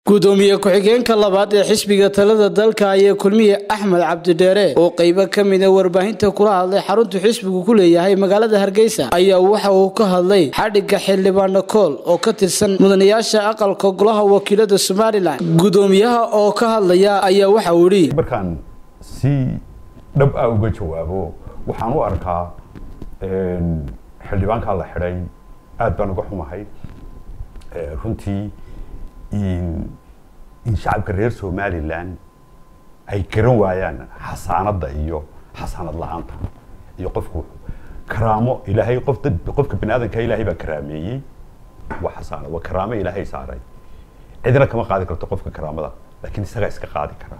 gudoomiye ku-xigeenka labaad ee xisbiga talada dalka ayaa kulmiye axmed cabdidheere oo qeybo ka mida warbaahinta kula hadlay xaruntu xisbigu ku leeyahay magaalada hargeysa ayaa waxa uu ka hadlay xadhigga xildhibaano kool oo ka tirsan mudanayaasha aqalka golaha wakiilada somalilan gudoomiyaha oo ka hadlaya ayaa waxa uu yidhi markaan si dhab ah uga jawaabo waxaan u arkaa xildhibaankaa la xidhay aad baan uga xumahay runtii in shacabka reer somalilan ay garan waayaan xasaanadda iyo xasaanad la-aanta iyo qofku karaamo ilaahay qof dad qofka bani aadamka ilaahay baa karaameeyey waa xasaanad waa karaamo ilaahay saaray cidina kama qaadi karto qofka karaamada laakiin isagaa iska qaadi karaa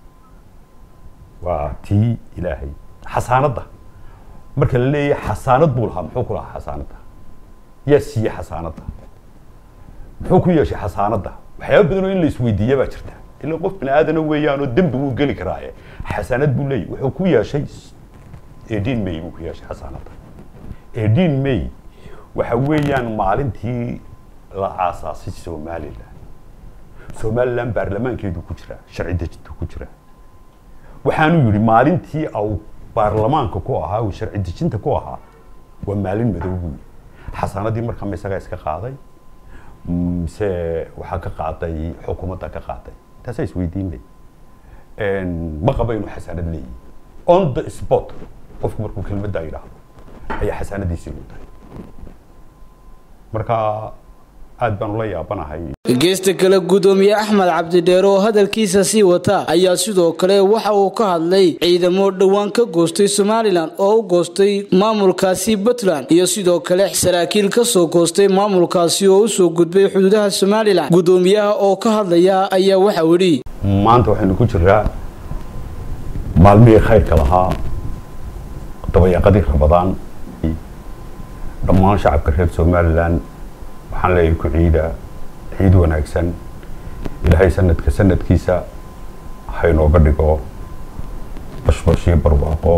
waa tii ilaahay xasaanadda marka la leeyahay xasaanad buu lahaa muxuu ku lahaa xasaanadda yaa siiyey xasaanadda muxuu ku yeeshay xasaanadda waxyaaba badan oo in la isweydiiya baa jirta ilaa qof bini aadana weeyaan oo dembi wuu geli karaaye xasaanad buu leeyahy wuxuu ku yeeshay eighteen may buu ku yeeshay xasaanadda eighteen may waxa weeyaan maalintii la aasaasay somalilan somalilan baarlamaankeedu ku jira sharci dejintu ku jira waxaanu yidhi maalintii au baarlamaanka ku ahaa uu sharci dejinta ku ahaa waa maalin madow buu yidhi xasaanadii markaa ma isagaa iska qaaday mise waxaa ka qaaday xukuumadda ka qaaday taasaa isweydiinay ma qaba inuu xasaanad leeyihi on the spot qofku markuu kelmaddaa yidhaahdo ayaa xasaanadiisii lu tahay marka aad baan ula yaabanahay geesta kale gudoomiye axmed cabdidheere oo hadalkiisa sii wata ayaa sidoo kale waxa uu ka hadlay ciidamo dhowaan ka goostay somalilan oo u goostay maamulkaasi puntland iyo sidoo kale saraakiil ka soo goostay maamulkaasi oo usoo gudbay xuduudaha somalilan gudoomiyaha oo ka hadlaya ayaa waxauu yidhi maanta waxaynu ku jiraa maalmihii khayrka lahaa dabayaaqadii rabadaan dhammaan shacabka reer somalilan waxaan leeyahay ku ciida ciid wanaagsan ilaahay sanadka sanadkiisa haynooga dhigo bashbash iyo barwaaqo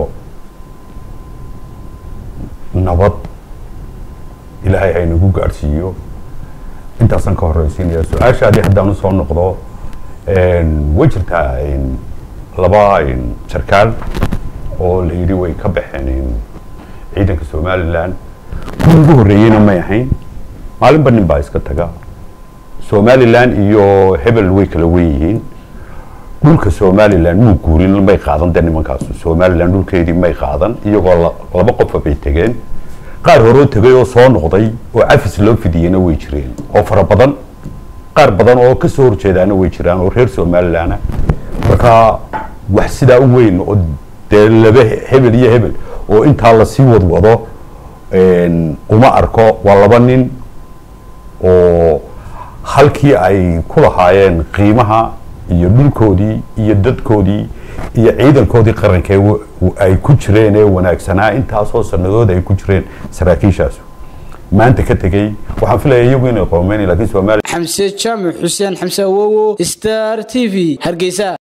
nabad ilaahay haynagu gaadhsiiyo intaasaan ka horreysiinaya su-aashaadii haddaan usoo noqdo way jirtaa laba sarkaal oo la yidhi way ka baxeen ciidanka somalilan kuwii ugu horreeyeyna may ahayn maalinba nin baa iska taga somalilan iyo hebel way kala wen yihiin dhulka somalilan muu guurin may qaadan de nimankaasu somalilan dhulkeedii may qaadan iyagoo laba qofa bay tegeen qaar horoo tegay oo soo noqday oo cafis loo fidiyeyna way jireen oo fara badan qaar badan oo kasoo horjeedaana way jiraan oo reer somalilana marka wax sidaa u weyn oo dee laba hebel iyo hebel oo intaa lasii wadwado uma arko waa laba nin oo halkii ay ku lahaayeen qiimaha iyo dhulkoodii iyo dadkoodii iyo ciidankoodii qarankee ay ku jireen ee wanaagsanaa intaasoo sanadood ay ku jireen saraakiishaasu maanta ka tegey waxaan filaya iyagu inay qoomeyn lakiin somalia xamse jaamac xuseen xamse awowo star t v hargeysa